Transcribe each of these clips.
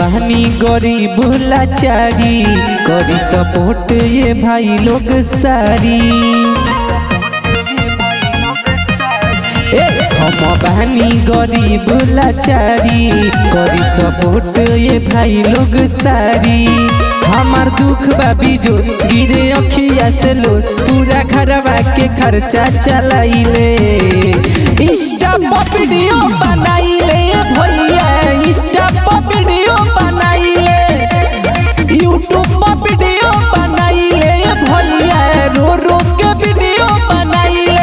बहनी गरीब लाचारी करी सपोर्ट ये भाई लोग सारी ए हम बहनी गरीब लाचारी करी सपोर्ट ये भाई लोग सारी हमार दुख बा बिजोर गिरे अखिया से लोर पूरा घरवा के खर्चा चलाइले इंस्टा पर वीडियो बनाइले भैया इंस्टा पर वीडियो बनाइले यूट्यूब पर वीडियो बनाइले भैया रो रो के वीडियो बनाइले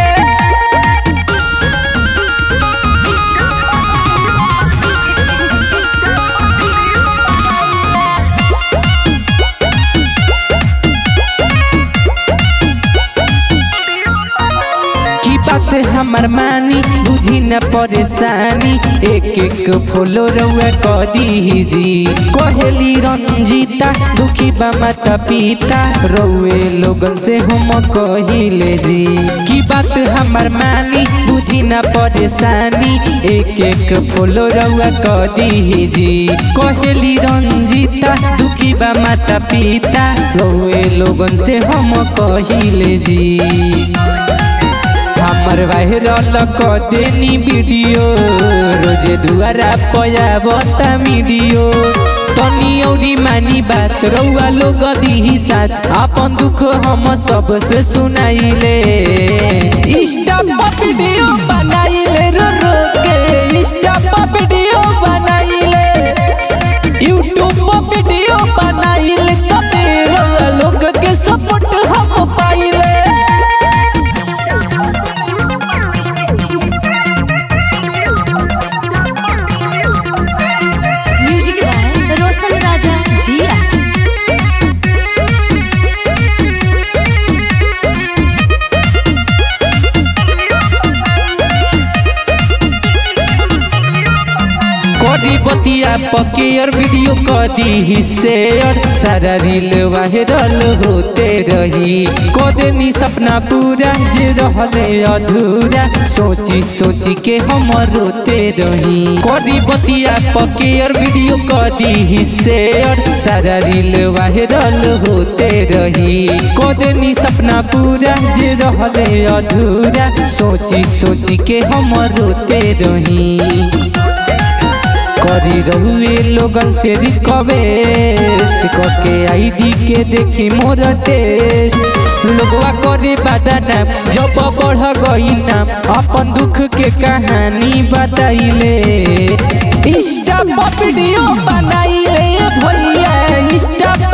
की बात हमर मानी बुझी न परेशानी एक एक फूलो रउआ क दीजी कोहेली रंजीता दुखी बा माता पिता रउए लोगन से हम कहिले जी की बात हमर मानी बुझी न परेशानी एक एक फूलो रउआ क दीजी कोहेली रंजीता दुखी बा माता पिता रउए लोगन से हम कहिले जी हमर वायरल क देनी वीडियो रोजे दुआरा पयावता वीडियो तनी औरी मानी बात रउआ लोग दीही साथ अपन दुख हम सबसे सुनाइले इंस्टा पर वीडियो बनाइले रो रो के इंस्टा पर वीडियो बनाइले यूट्यूब पर वीडियो बनाइले तबे रउआ लोग के सपोर्ट हम पाइले म्यूजिक बाय रोशन राजा जिया करी बतिया पकेयर वीडियो क दी शेयर सारा रील वायरल होते रही क देनी सपना पूरा जे रहले अधूरा सोची सोची के हम रोते रही करी बतिया पकेयर वीडियो क दी शेयर सारा रील वायरल होते रही क देनी सपना पूरा जे रहले अधूरा सोची सोची के हम रोते रही करी रहुए लोगन से रिक्वेस्ट करके आईडी के देखी मोर टेस्ट लोगवा करे बादा नाम जब बढ़ गई नाम अपन दुख के कहानी बताइले इंस्टा पर वीडियो बनाइले भैया इंस्टा